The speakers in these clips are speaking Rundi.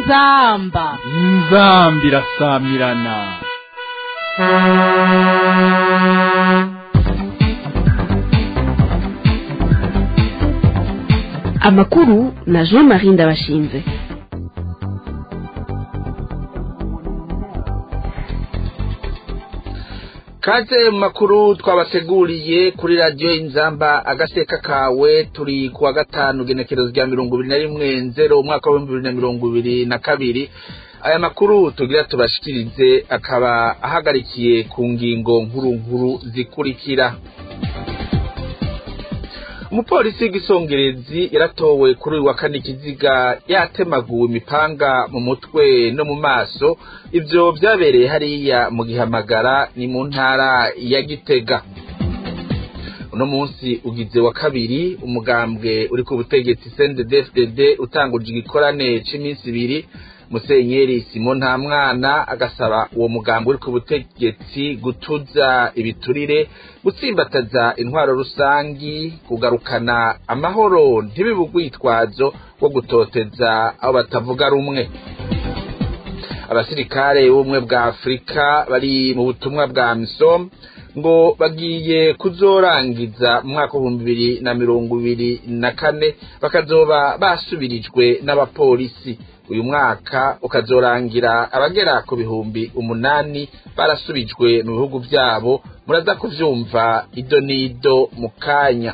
inzamba inzambi irasamirana amakuru na jean marie ndabashinze kaze mu makuru twabateguriye kuri radiyo inzamba agaseka kawe turi kuwa gatanu genekerezo rya mirongo ibiri na rimwe nzero umwaka w'ibihumbi bibiri na mirongo ibiri na kabiri aya makuru tugira tubashikirize akaba ahagarikiye ku ngingo nkuru nkuru zikurikira umupolisi w'igisongerezi yaratowe kuri uyu wa kane ikiziga yatemaguwe imipanga mu mutwe no mu maso ibyo byabereye hariya mu gihamagara ni mu ntara ya gitega uno munsi ugize wa kabiri umugambwe uri ku butegetsi cndfdd utanguje igikorane cy'iminsi ibiri musenyeri simo nta mwana agasaba uwo mugambi uri ku butegetsi gutuza ibiturire gutsimbataza intwaro rusangi kugarukana amahoro ntibibe urwitwazo rwo gutoteza abo batavuga rumwe abasirikare b'ubumwe bwa afurika bari mu butumwa bwa misom ngo bagiye kuzorangiza mu mwaka w'ibihumbi bibiri na mirongo ibiri na kane bakazoba basubirijwe n'abapolisi uyu mwaka ukazorangira abagera ku bihumbi umunani barasubijwe mu bihugu byabo muraza kuvyumva ido n'ido mu kanya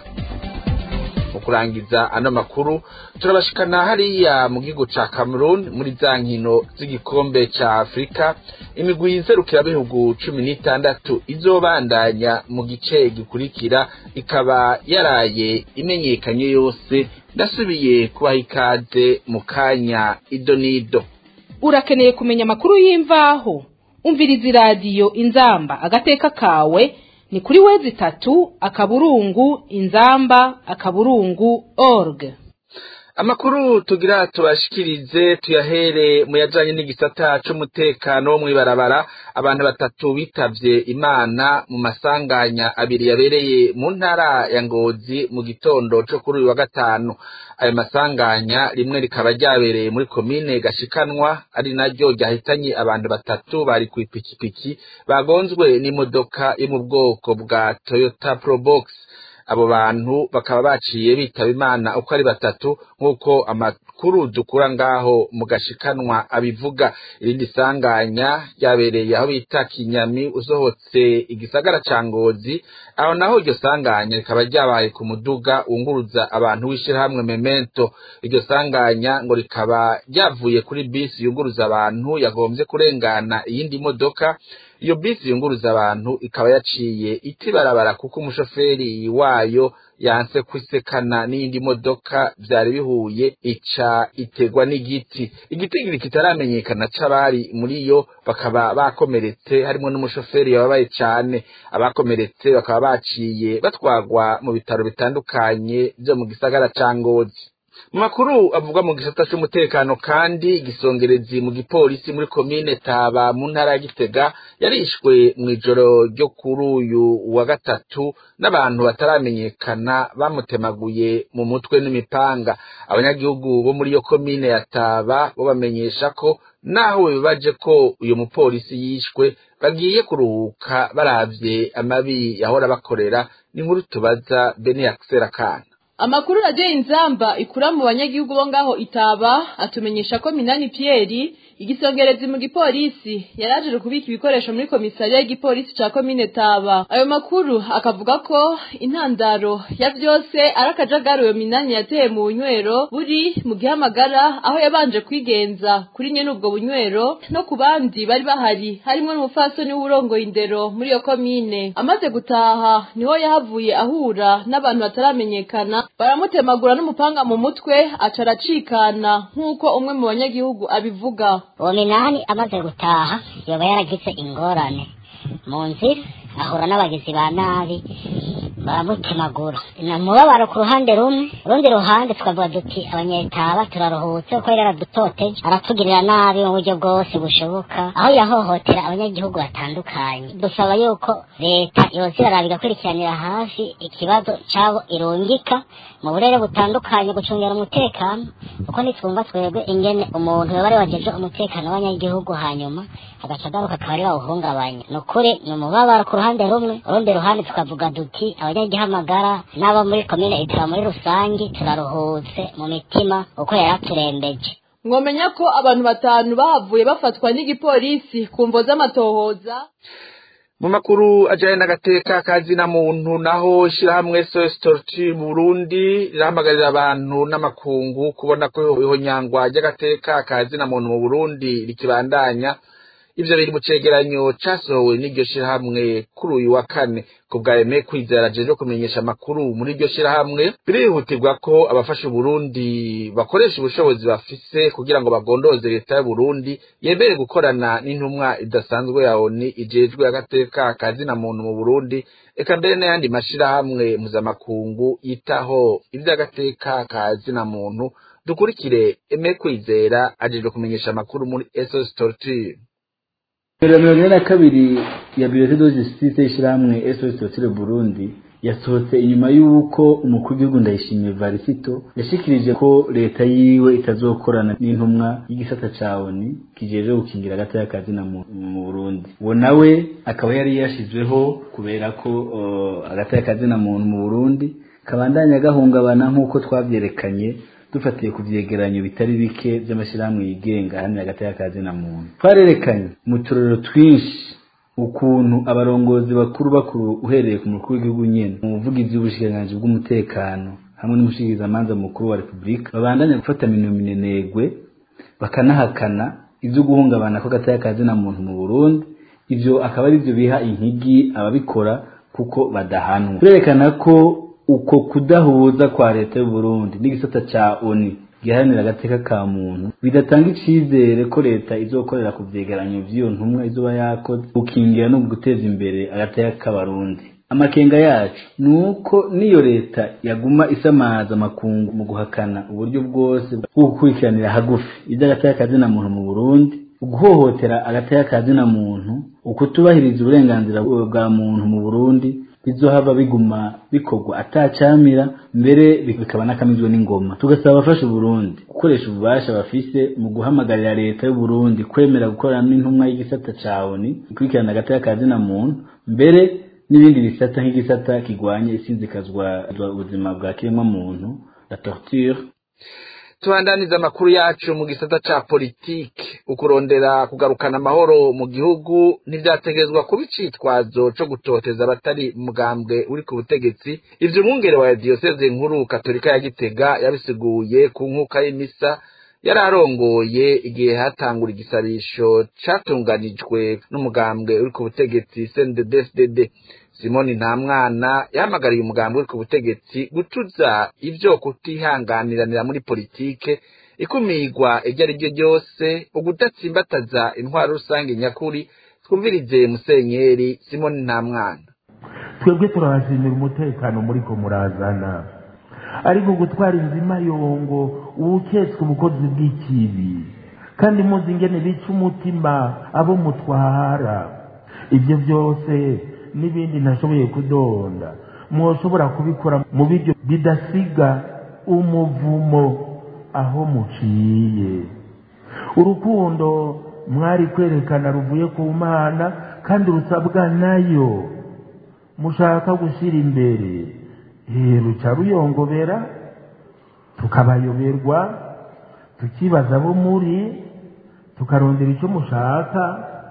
mu kurangiza ano makuru turabashikana hariya mu gihugu ca Cameroon muri za nkino z'igikombe ca Afrika imigwi nserukirabihugu cumi n'itandatu izobandanya mu gice gikurikira ikaba yaraye imenyekanye yose ndasubiye kubaha ikaze mu kanya ido n'ido urakeneye kumenya amakuru y'imvaho umviriza iradiyo inzamba agateka kawe ni kuri wezi itatu akaburungu inzamba akaburungu org amakuru tugira tubashikirize tuyahere mu yajanye n'igisata c'umutekano wo mw'ibarabara abantu batatu bitavye imana mu masanganya abiri yabereye mu ntara ya ngozi mu gitondo co kuri uyu wa gatanu ayo masanganya rimwe rikaba ryabereye muri komine gashikanwa ari naryo ryahitanye abantu batatu bari ku ipikipiki bagonzwe n'imodoka yo mu bwoko bwa toyota probox abo bantu bakaba baciye bitaba imana uko ari batatu nk'uko amakuru dukura ngaho mu gashikanwa abivuga irindi sanganya ryabereye aho bita kinyami usohotse igisagara ca ngozi aho naho iryo sanganya rikaba ryabaye ku muduga wunguruza abantu w'ishirahamwe memento iryo sanganya ngo rikaba ryavuye kuri bisi yunguruza abantu yagombye kurengana iyindi modoka iyo bisi yunguruza abantu ikaba yaciye itibarabara kuko umushoferi wayo yanse kwisekana n'iyindi modoka vyari bihuye ica itegwa n'igiti igitigiri kitaramenyekana c'abari muri yo bakaba bakomeretse harimwo n'umushoferi yababaye cane abakomeretse bakaba baciye batwagwa mu bitaro bitandukanye vyo mu gisagara ca ngozi mu makuru avuga mu gisata c'umutekano kandi igisongerezi mu gipolisi muri komine taba mu ntara ya gitega yarishwe mw'ijoro ryo kuri uyu wa gatatu n'abantu bataramenyekana bamutemaguye mu mutwe n'imipanga abanyagihugu bo muri iyo komine ya taba bo bamenyesha ko naho bibaje ko uyu mupolisi yishwe bagiye kuruhuka baravye amabi yahora bakorera n'inkuru tubaza bene yakisera kana amakuru radiyo inzamba ikura mu banyagihugu bo ngaho itaba atumenyesha ko minani piyeri igisongerezi mu gipolisi yaraje kubika ibikoresho muri komisariya y'igipolisi ca komine taba ayo makuru akavuga ko intandaro ya vyose ari akajagari uyo minani yateye mu bunywero buri mu gihamagara aho yabanje kwigenza kuri nyene ubwo bunywero no ku bandi bari bahari harimwo n'umupfasoni w'urongoye indero muri iyo komine amaze gutaha niho yahavuye ahura n'abantu bataramenyekana baramutemagura n'umupanga mu mutwe aca aracikana nk'uko umwe mu banyagihugu abivuga uwo minani amaze gutaha yoba yaragize ingorane mu nzira ahura n'abagizi ba nabi baramutemagura ni umubabaro ku ruhande rumwe urundi ruhande tukavuga duti abanyetaba turaruhutse kuko yari aradutoteje aratugirira nabi mu buryo bwose bushoboka aho yahohotera abanyagihugu batandukanye dusaba yuko leta yoza iraraba igakurikiranira hafi ikibazo cyabo irungika mu burere butandukanye gucungira umutekano kuko nitwumva twebwe ingene umuntu yoba ari wajeje umutekano w'abanyagihugu hanyuma agaca agaruka akaba ari bawuhungabanya ni ukuri ni umubabaro ku ruhande rumwe urundi ruhande tukavuga duti abanyagihamagara n'abo muri komine itaba muri rusange turaruhutse mu mitima uko yari aturembeje mwomenya ko abantu batanu bahavuye bafatwa n'igipolisi ku mvo z'amatohoza mu makuru ajyanye n'agateka kazina muntu naho ishyirahamwe sos torture burundi rirahamagarira abantu n'amakungu kubona ko ihonyangwa ry'agateka kazina muntu mu burundi rikibandanya ivyo biri mu cegeranyo casohowe n'iryo shirahamwe kuri uyu wa kane ku bwa eme kwizera jeje kumenyesha amakuru muri iryo shirahamwe birihutirwa ko abafasha uburundi bakoresha ubushobozi bafise kugira ngo bagondoze leta y'uburundi yemere gukorana n'intumwa idasanzwe ya oni ijejwe agateka kazina muntu mu burundi eka mbere n'ayandi mashirahamwe mpuzamakungu yitaho ivy'agateka kazina muntu dukurikire eme kwizera ajejwe kumenyesha amakuru muri esos torture Mbere mirongo ine na kabiri ya Biyote do Justice y'ishirahamwe SOS Torture Burundi yasohotse inyuma y'uko umukuru w'igihugu Ndayishimiye Varisito yashikirije ko leta yiwe itazokorana n'intumwa y'igisata ca ONU kijeje gukingira agataya kazina mu mu Burundi uwo nawe akaba yari yashizweho kubera ko uh, agataya kazina muntu mu Burundi kabandanya gahungabana nk'uko twavyerekanye dufatiye ku vyegeranyo bitari bike vy'amashirahamwe yigenga hamwe hagati y'akazi na muntu twarerekanye mu turero twinshi ukuntu abarongozi bakuru bakuru uhereye ku mukuru w'igihugu nyene mu buvugizi w'ubushikiranganji bw'umutekano hamwe n'umushikirizamanza mukuru wa repubulika babandanya gufata minominenegwe bakanahakana ivyo guhungabana ko gataya kazi na muntu mu burundi ivyo akaba ari vyo biha inkigi ababikora kuko badahanwa turerekana ko uko kudahuza kwa leta y'u Burundi n'igisata ca ONU giharanira agateka ka muntu bidatanga icizere ko leta izokorera ku vyegeranyo vy'iyo ntumwa izoba yakoze gukingira no guteza imbere agateka k'abarundi amakenga yacu ni uko niyo leta yaguma isamaza amakungu mu guhakana uburyo bwose bwo gukurikiranira hagufi ivy'agateka kazina muntu mu Burundi uguhohotera agateka kazina muntu ukutubahiriza uburenganzira bwa muntu mu Burundi bizohava biguma bikorwa atacamira mbere bikaba nakamizwe n'ingoma tugasaba abafasha Burundi gukoresha ububasha bafise mu guhamagarira leta y'u Burundi kwemera gukorana n'intumwa y'igisata ca ONU ikurikirana agateka kazina muntu mbere n'ibindi bisata nk'igisata kigwanya isinzikazwa ubuzima bwa kiremwa muntu la torture tubandaniza amakuru yacu mu gisata ca politike ukurondera kugarukana amahoro mu gihugu ntivyategerezwa kuba icitwazo co gutoteza abatari mugambwe uri ku butegetsi ivyo umwungere wa diyoseze nkuru katolika ya gitega yabisiguye ku nkuka y'imisa yari arongoye igihe hatangura igisabisho catunganijwe n'umugambwe uri ku butegetsi CNDD-FDD simoni nta mwana yahamagariye umugambi uri ku butegetsi gutuza ivyo kutihanganiranira muri politike ikumigwa iryo ari ryo ryose ugudatsimbataza intwaro rusange nyakuri twumvirize musenyeri simoni nta mwana twebwe turabashimira umutekano muriko murazana ariko gutwara inzima yongo uwuketswe ubukozi bw'ikibi kandi muzi ingene bica umutima abo mutwara ibyo byose n'ibindi ntashoboye kudonda mwoshobora kubikora mu biryo bidasiga umuvumo aho muciye urukundo mwari kwerekana ruvuye ku mana kandi rusabwa nayo mushaka gushyira imbere ruca ruyongobera tukabayoberwa tukibaza abo muri tukarondera icyo mushaka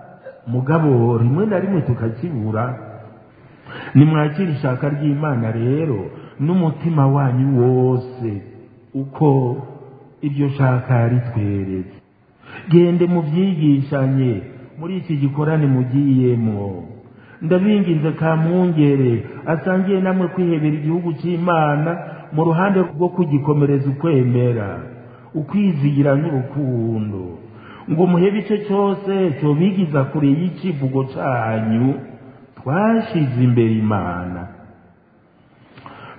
mugabo rimwe na rimwe tukakibura nimwakira ishaka ry'imana rero n'umutima wanyu wose uko iryo shaka ritweretse gende mubyigishanye muri iki gikorane mugiyemo ndabinginze ka mwungere asangiye namwe kwihebera igihugu cy'imana mu ruhande rwo kugikomereza ukwemera ukwizigira n'urukundo ngo muhebe icyo cyose cyobigiza kure y'icivugo cyanyu twashize imbere imana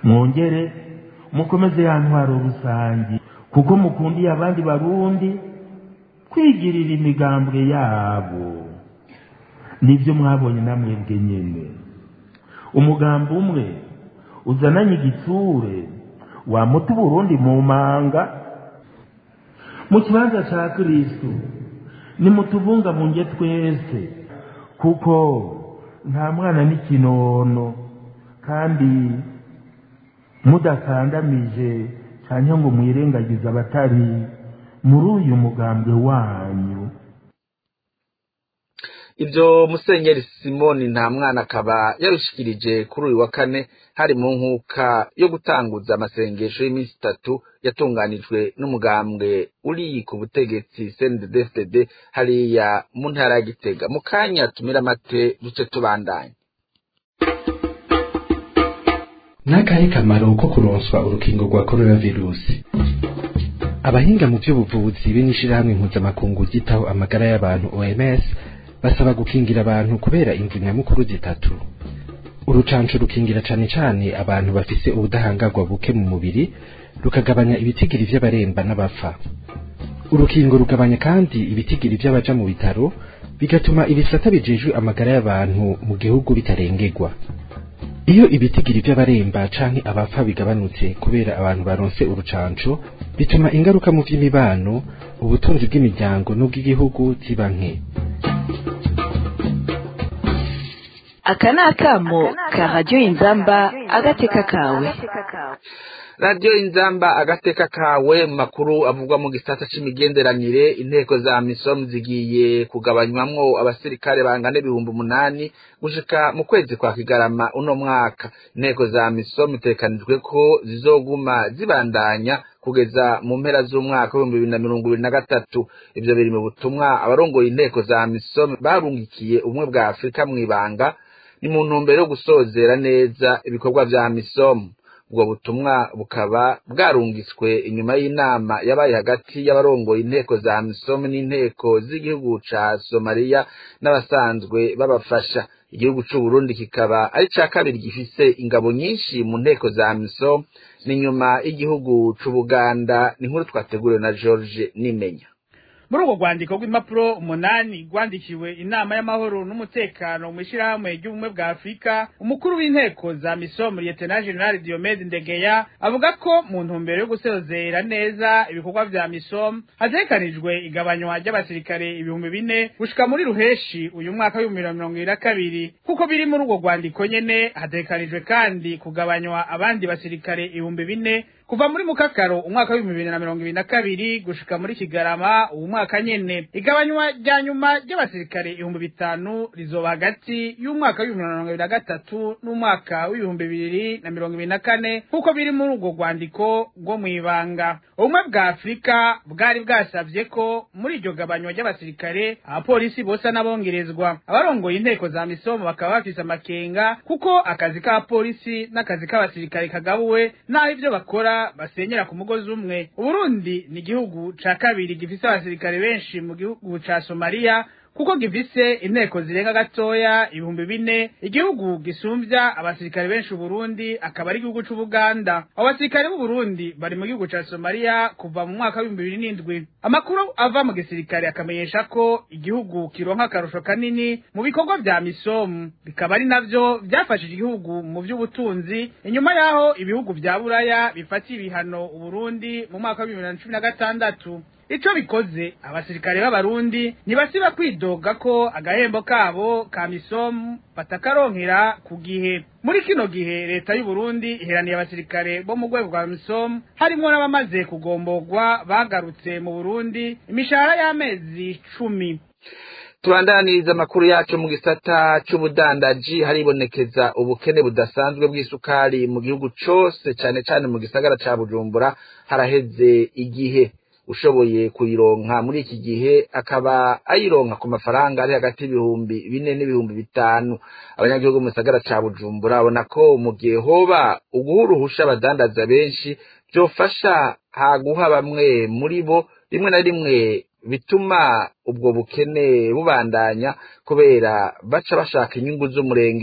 mwongere mukomeze ya ntwaro rusange kuko mukundiye abandi barundi kwigirira imigambwe yabo nibyo mwabonye namwebwe nyene umugambi umwe uzananye igitsure wamuta uburundi mu manga mu kibanza ca kristu nimutubungabunge twese kuko nta mwana n'ikinono kandi mudakandamije cyangwa ngo mwirengagize abatari muri uyu mugambwe wanyu ibyo musenyeri simoni nta mwana akaba yabishikirije kuri uyu wa kane hari mu nkuka yo gutanguza amasengesho y'iminsi itatu yatunganijwe n'umugambwe uri ku butegetsi cndfdd hariya mu ntara ya gitega mu kanya tumira amate duce tubandanye n'akahe kamaro ko kuronswa urukingo rwa coronavirusi abahinga mu by'ubuvuzi be n'ishirahamwe mpuzamakungu ryitaho amagara y'abantu oms basaba gukingira abantu kubera imvu nyamukuru zitatu urucanco rukingira cane cane abantu bafise ubudahangarwa buke mu mubiri rukagabanya ibitigiri vy'abaremba n'abapfa urukingo rugabanya kandi ibitigiri vy'abaja mu bitaro bigatuma ibisata bijejwe amagara y'abantu mu gihugu bitarengerwa iyo ibitigiri vy'abaremba canke abapfa bigabanutse kubera abantu baronse urucanco bituma ingaruka mu vy'imibano ubutunzi bw'imiryango n'ubw'igihugu ziba nke aka ni akamo ka radiyo inzamba agateka kawe radiyo inzamba agateka kawe mu makuru avugwa mu gisata c'imigenderanire inteko za misom zigiye kugabanywamwo abasirikare bangana ibihumbi umunani gushika mu kwezi kwa kigarama uno mwaka inteko za misom itekanijwe ko zizoguma zibandanya kugeza mu mpera z'umwaka w'ibihumbi bibiri na mirongo ibiri na gatatu ivyo biri mu butumwa abarongoye inteko za misom barungikiye ubumwe bwa afurika mw'ibanga ni mu ntumbero yo gusozera neza ibikorwa vya misom ubwo butumwa bukaba bwarungitswe inyuma y'inama yabaye hagati y'abarongoye inteko za misom n'inteko z'igihugu ca somaliya n'abasanzwe babafasha igihugu c'uburundi kikaba ari ca kabiri gifise ingabo nyinshi mu nteko za misom ni nyuma y'igihugu c'ubuganda ni nkuru twateguriwe na george nimenya muri urwo rwandiko rw'impapuro umunani rwandikiwe inama y'amahoro n'umutekano mu ishyirahamwe ry'ubumwe bwa afurika umukuru w'inteko za misomu liyetena generali diomede ndegeya avuga ko mu ntumbero yo gusezera neza ibikorwa vya misomu hategekanijwe igabanywa ry'abasirikare ibihumbi bine gushika muri ruheshi uyu mwaka w'ibihumbi bibiri na mirongo ibiri na kabiri kuko biri muri urwo rwandiko nyene hategekanijwe kandi kugabanywa abandi basirikare ibihumbi bine kuva muri mukakaro umwaka w'ibihumbi bibiri na mirongo ibiri na kabiri gushika muri kigarama uwu mwaka nyene igabanywa rya nyuma ry'abasirikare ibihumbi bitanu rizoba hagati y'umwaka w'ibihumbi na mirongo ibiri na gatatu n'umwaka w'ibihumbi bibiri na mirongo ibiri na kane nk'uko biri muri urwo rwandiko rwo mw'ibanga ubumwe bwa afurika bwari bwasavye ko muri iryo gabanywa ry'abasirikare abapolisi bose n'abongerezwa abarongoye inteko za misomo bakaba bafise amakenga kuko akazi k'abapolisi n'akazi k'abasirikare kagabuwe n'aho ivyo bakora basenyera ku mugozi umwe uburundi ni igihugu ca kabiri gifise abasirikare benshi mu gihugu ca somaliya kuko gifise inteko zirenga gatoya ibihumbi bine igihugu gisumvya abasirikare benshi uburundi akaba ari igihugu c'ubuganda abo basirikare b'uburundi bari mu gihugu ca somaliya kuva mu mwaka w'ibihumbi bibiri n'indwi amakuru ava mu gisirikare akamenyesha ko igihugu kironka akarusho kanini mu bikorwa vya misomu bikaba ari navyo vyafashije igihugu mu vy'ubutunzi inyuma yaho ibihugu vya buraya bifatiye ibihano uburundi mu mwaka w'ibihumbi bibiri na cumi na gatandatu ico bikoze abasirikare b'abarundi ntibasiba kwidoga ko agahembo kabo ka misomu batakaronkera ku gihe muri kino gihe leta y'u Burundi iheraniye abasirikare bo mu rwego rwa misomu harimwo n'abamaze kugomborwa bagarutse mu Burundi imishahara y'amezi cumi tubandaniriza amakuru yacu mu gisata c'ubudandaji haribonekeza ubukene budasanzwe bw'isukari mu gihugu cose cane cane mu gisagara ca bujumbura haraheze igihe ushoboye kuyironka muri iki gihe akaba ayironka ku mafaranga ari hagati y'ibihumbi bine n'ibihumbi bitanu abanyagihugu mu gisagara ca bujumbura babona ko mu gihe hoba uguha uruhusha abadandaza benshi vyofasha haguha bamwe muri bo rimwe na rimwe bituma ubwo bukene bubandanya kubera baca bashaka inyungu z'umurengera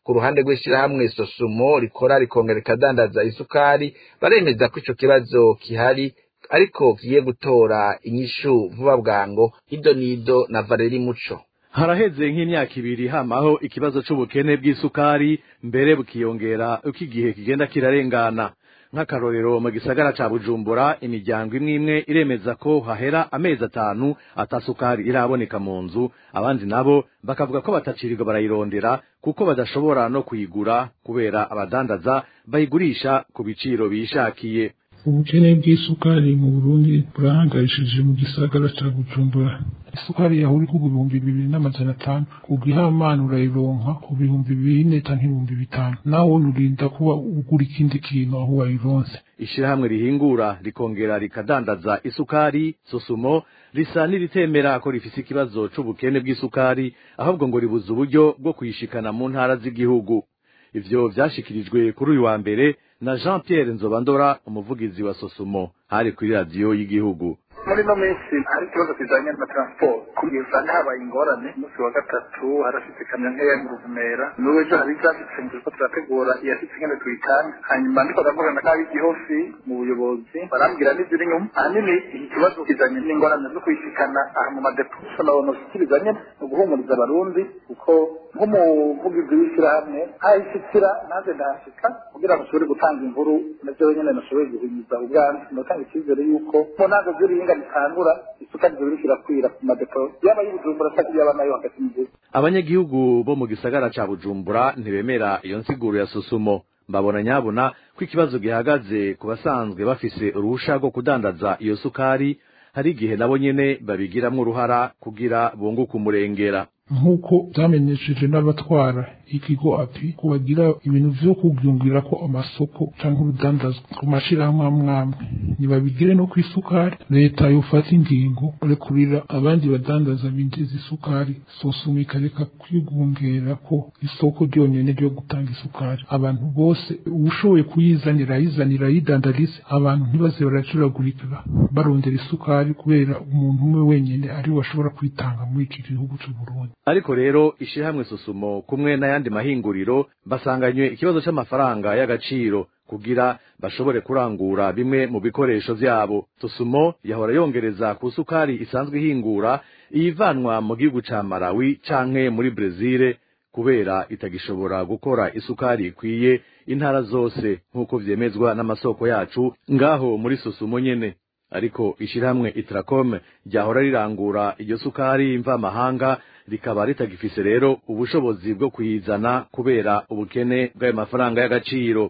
ku ruhande rw'ishirahamwe sosumo rikora rikongera rikadandaza isukari baremeza ko ico kibazo kihari ariko kigiye gutora inyishu vuba bwango ido nido na valeri muco haraheze nk'imyaka ibiri hamaho ikibazo c'ubukene bw'isukari mbere bukiyongera uko igihe kigenda kirarengana nk'akarorero mu gisagara ca bujumbura imiryango imwe imwe iremeza ko hahera amezi atanu atasukari iraboneka mu nzu abandi nabo bakavuga ko batacirirwa barayirondera kuko badashobora no kuyigura kubera abadandaza bayigurisha ku biciro bishakiye ubukene bw'isukari mu burundi burahangayishije mu gisagara ca bujumbura isukari yahuri ku bihumbi bibiri n'amajana atanu ugihamana urayironka ku bihumbi bine canke ibihumbi bitanu nawe urinda kuba ugura ikindi kintu aho wayironse ishirahamwe rihingura rikongera rikadandaza isukari sosumo risa n'iritemera ko rifise ikibazo c'ubukene bw'isukari ahubwo ngo ribuze uburyo bwo kuyishikana mu ntara z'igihugu ivyo vyashikirijwe kuri uyu wa mbere na Jean Pierre Nzobandora umuvugizi wa Sosumo hari kuri radio y'igihugu muri no minsi hari ikibazo kijanye na transport kugeza habaye ingorane umunsi wa gatatu harashitse ikamyo nkeya mu ruvumera n'ubu ejo hari ivyashitse ngo turiko turategura iyashitse ingene tuyitanga hanyuma ndiko ndavugana n'ab'igihofi mu buyobozi barambwira n'iziri inyuma ahanini iki kibazo kijanye n'ingorane zo kuyishikana aha mu madepo nabona ushikiriza nyene ni uguhumuriza abarundi kuko nk'umuvugizi w'ishyirahamwe ahishikira nanjye ndahashika kugira ngo ushobore gutanga inkuru navyo nyene nashoboye guhimiza ubwanjye ndatanga icyizere yuko mu ntango z'iringa ritangura isukari zibiri kirakwira ku madepo yaba y'ubujumbura cyangwa yaba nayo hagati mu gihugu abanyagihugu bo mu gisagara ca bujumbura ntibemera iyo nsiguro ya susumo mbabona nyabona ko ikibazo gihagaze ku basanzwe bafise uruhusha rwo kudandaza iyo sukari hari igihe nabo nyene babigiramwo uruhara kugira bunguke umurengera nk'uko byamenyesheje n'abatwara ikigo api kubagira ibintu vyo kubyumvira ko amasoko canke urudandazwa ku mashirahamwe amwamwe ntibabigire no kw'isukari leta yofata ingingo rekurira abandi badandaza binjiza isukari sosuma ikareka kwigungera ko isoko ryonyene ryo gutanga isukari abantu bose uwushoboye kuyizanira ayizanira ayidandarize abantu ntibaze baracuragurika barondera isukari kubera umuntu umwe wenyene ariwe ashobora kwitanga muri iki gihugu c'uburundi ariko rero ishirahamwe susumo kumwe n'ayandi mahinguriro basanganywe ikibazo c'amafaranga y'agaciro kugira bashobore kurangura bimwe mu bikoresho vyabo susumo yahora yongereza ku sukari isanzwe ihingura iyivanwa mu gihugu ca Malawi canke muri Brezil kubera itagishobora gukora isukari ikwiye intara zose nk'uko vyemezwa n'amasoko yacu ngaho muri susumo nyene ariko ishirahamwe Itracom ryahora rirangura iyo sukari mva mahanga rikaba ritagifise rero ubushobozi bwo kuyizana kubera ubukene bw'ayo mafaranga y'agaciro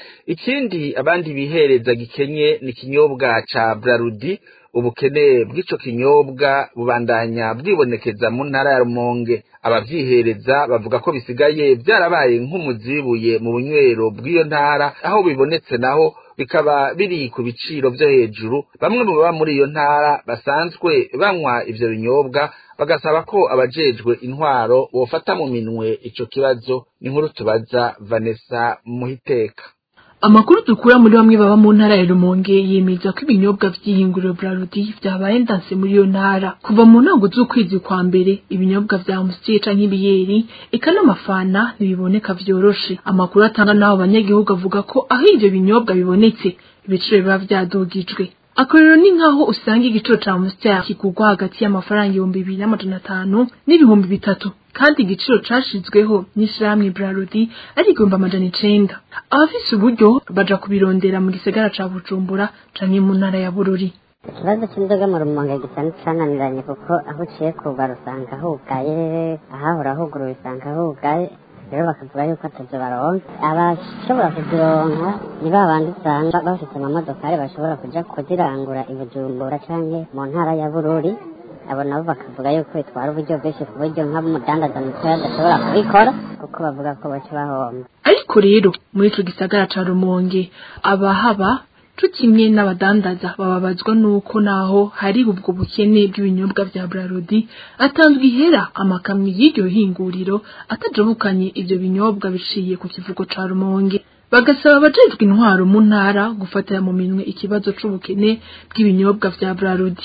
ikindi abandi bihereza gikenye ni ikinyobwa ca brarudi ubukene bw'ico kinyobwa bubandanya bwibonekeza mu ntara ya rumonge abavyihereza bavuga ko bisigaye vyarabaye nk'umuzibuye mu bunywero bw'iyo ntara aho bibonetse naho bikaba biri ku biciro vyo hejuru bamwe mu baba muri iyo ntara basanzwe banywa ivyo binyobwa bagasaba ko abajejwe intwaro bofata mu minwe ico kibazo ni nkuru tubaza Vanessa Muhiteka amakuru dukura muri bamwe baba mu ntara ya Rumonge yemeza ko ibinyobwa vy'ihinguriro Brarudi vyabaye ndanse muri iyo ntara kuva mu ntango z'ukwezi kwa mbere ibinyobwa vya Amstel canke ibiyeri eka n'amafana ntibiboneka vyoroshe amakuru atanga n'abo banyagihugu avuga ko aho ivyo binyobwa bibonetse ibiciro biba vyadugijwe akorero ni nkaho usanga igiciro ca Amstel kigurwa hagati y'amafaranga ibihumbi bibiri n'amajana atanu n'ibihumbi bitatu kandi igiciro cashizweho n'ishirahamwe Brarudi ari igihumbi amajana icenda abafise uburyo baja kubirondera mu gisagara ca Bujumbura canke mu ntara ya Bururi ikibazo cy'inzoga mu rumonge gisa n'icananiranye kuko aho uciye kuba usanga hugaye ahahora huguruye usanga hugaye rero bakavuga yuko atavyo baronka abashobora kuzironka ni ba bandi usanga bafise amamodokari bashobora kuja kuzirangura i Bujumbura canke mu ntara ya Bururi abo nabo bakavuga yuko bitwara uburyo bwinshi ku buryo nk'umudandaza mutoya adashobora kubikora kuko bavuga ko baca bahomba ariko rero muri ico gisagara ca Rumonge abahaba co kimwe n'abadandaza bababazwa nuko naho hari ubwo bukene bw'ibinyobwa vya Brarudi atanzwe ihera amakamyo y'iryo hinguriro atajabukanye ivyo binyobwa biciye ku kivugo ca Rumonge bagasaba abajejwe intwaro mu ntara gufatira mu minwe ikibazo c'ubukene bw'ibinyobwa vya Brarudi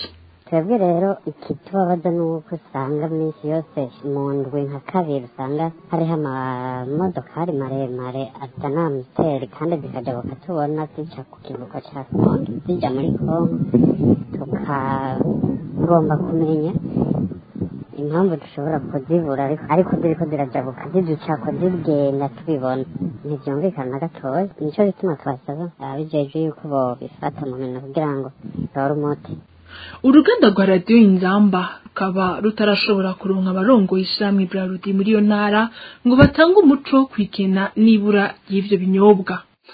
twebwe rero ikitubabaza ni uko usanga minsi yose mu ndwi nka kabiri usanga hariho amamodokari maremare azana amusiteri kandi zikajabuka tubona zica ku kivuko ca kongo zija muri kongo tukagomba kumenya impamvu dushobora kuzibura ariko ziriko zirajabuka ziducako zigenda tubibona ntivyumvikana na gatoya nico gituma twasaba abijejwe yuko bobifata mu minwe kugira ngo bitore umuti uruganda rwa radiyo inzamba rukaba rutarashobora kuronka abarongoye ishyirahamwe brarudi muri iyo ntara ngo batange umuco ku ikena n'ibura ry'ivyo binyobwa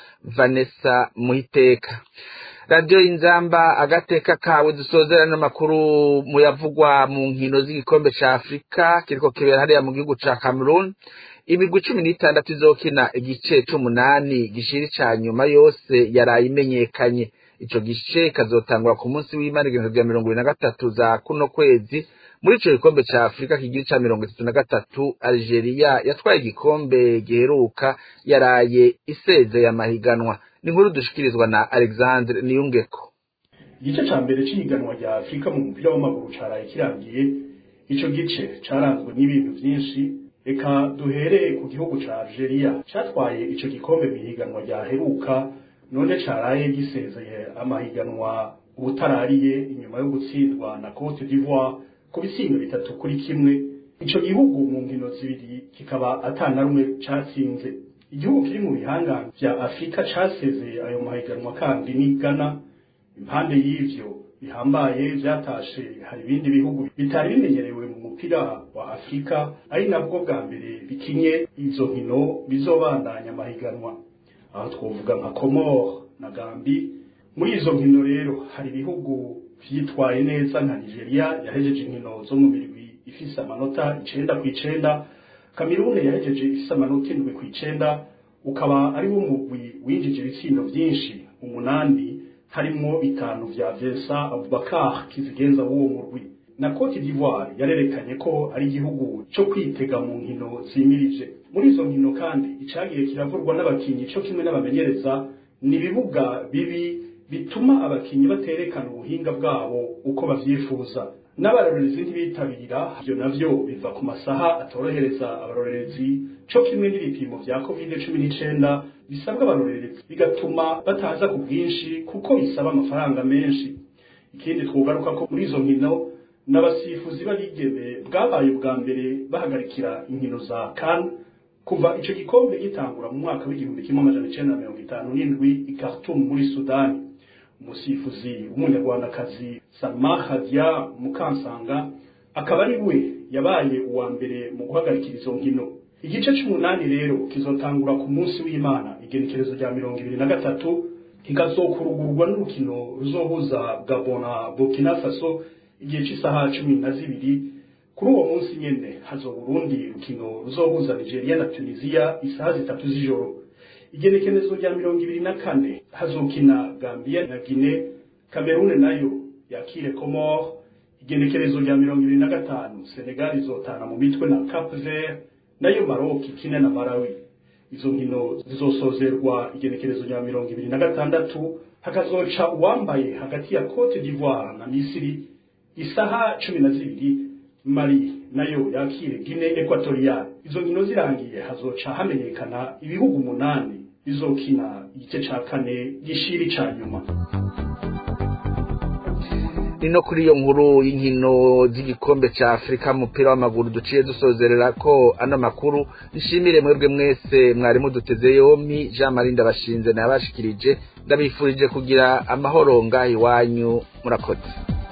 vanessa muhiteka radiyo y'inzamba agateka kawe dusozera n'amakuru muyavugwa mu nkino z'igikombe ca afurika kiriko kibera hariya mu gihugu ca cameroon imigwi cumi n'itandatu izokina igice c'umunani gishiri ca nyuma yose yaraye imenyekanye ico gice kazotangura ku munsi w'imana igihumbi vya mirongo ibiri na gatatu za kuno kwezi muri ico gikombe ca afurika kigira ca mirongo itatu na gatatu algeria yatwaye igikombe giheruka yaraye isezeye amahiganwa ni inkuru dushikirizwa na alexandre niyungeko igice ca mbere c'ihiganwa rya afurika mu mupira w'amaguru caraye kirangiye ico gice caranzwe n'ibintu vyinshi reka duhereye ku gihugu ca algeria catwaye ico gikombe mw'ihiganwa ryaheruka none caraye gisezeye amahiganwa ubutarariye inyuma yo gutsindwa na Cote d'Ivoire ku bisingo bitatu kuri kimwe ico gihugu mu nkino zibiri kikaba atana rumwe catsinze igihugu kiri mu bihangano vya Afrika casezeye ayo mahiganwa kandi ni Ghana impande y'ivyo bihambaye vyatashe hari ibindi bihugu bitari bimenyerewe mu mupira wa Afrika ari nabwo bwa mbere bikinye izo nkino bizobandanya amahiganwa aho twovuga nka Comore na Gambi muri izo nkino rero hari ibihugu vyitwaye neza nka Nigeria yahejeje inkino zo mu mirwi ifise amanota icenda ku icenda Kamerune yahejeje ifise amanota indwi ku icenda ukaba ari wo mugwi winjije ibitsindo vyinshi umunani harimwo bitanu vya Vincent Abubakar kizigenza w'uwo murwi na Cote d'Ivoire yarerekanye ko ari igihugu co kwitega mu nkino zimirije muri izo nkino kandi icagiye kiravurwa n'abakinyi co kimwe n'abamenyereza ni ibibuga bibi bituma abakinyi baterekana ubuhinga bwabo uko bavyifuza n'abarorerezi ntibitabira ivyo navyo biva ku masaha atorohereza abarorerezi co kimwe n'ibipimo vya covid cumi n'icenda bisabwa abarorerezi bigatuma bataza ku bwinshi kuko bisaba amafaranga menshi ikindi twogaruka ko muri izo nkino n'abasifuzi b'abigeme bwabaye ubwa mbere bahagarikira inkino za kan kuva ico gikombe gitangura mu mwaka w'igihumbi kimwe amajana icenda na mirongo itanu n'indwi i Khartoum muri Sudani umusifuzi w'umunyarwandakazi Salma Khadia Mukansanga akaba ari we yabaye uwa mbere mu guhagarikira izo nkino igice c'umunani rero kizotangura ku munsi w'Imana igenekerezo rya mirongo ibiri na gatatu kikazokurugurwa n'urukino ruzohuza Gabon na Burkina Faso igihe c'isaha cumi na zibiri kuri uwo munsi nyene hazoba urundi rukino ruzohuza Nigeria na Tunisia isaha zitatu z'ijoro igenekerezo rya mirongo ibiri na kane hazokina Gambia na Guinea Cameroon nayo yakire Comore igenekerezo rya mirongo ibiri na gatanu Senegal izotana mu mitwe na Cap Vert nayo Maroc ikine na Malawi izo nkino zizosozerwa igenekerezo rya mirongo ibiri na gatandatu hakazoca uwambaye hagati ya Cote d'Ivoire na Misiri isaha cumi na zibiri Mali nayo yakire Guinea Equatorial izo nkino zirangiye hazoca hamenyekana ibihugu umunani bizokina igice ca kane gishiri ca nyuma ni no kuri iyo nkuru y'inkino z'igikombe ca afurika mu mupira w'amaguru duciye dusozerera ko ano makuru nshimire mwebwe mwese mwari muduteze yompi jean marie ndabashinze nayabashikirije ndabifurije kugira amahoro ngaho iwanyu murakoze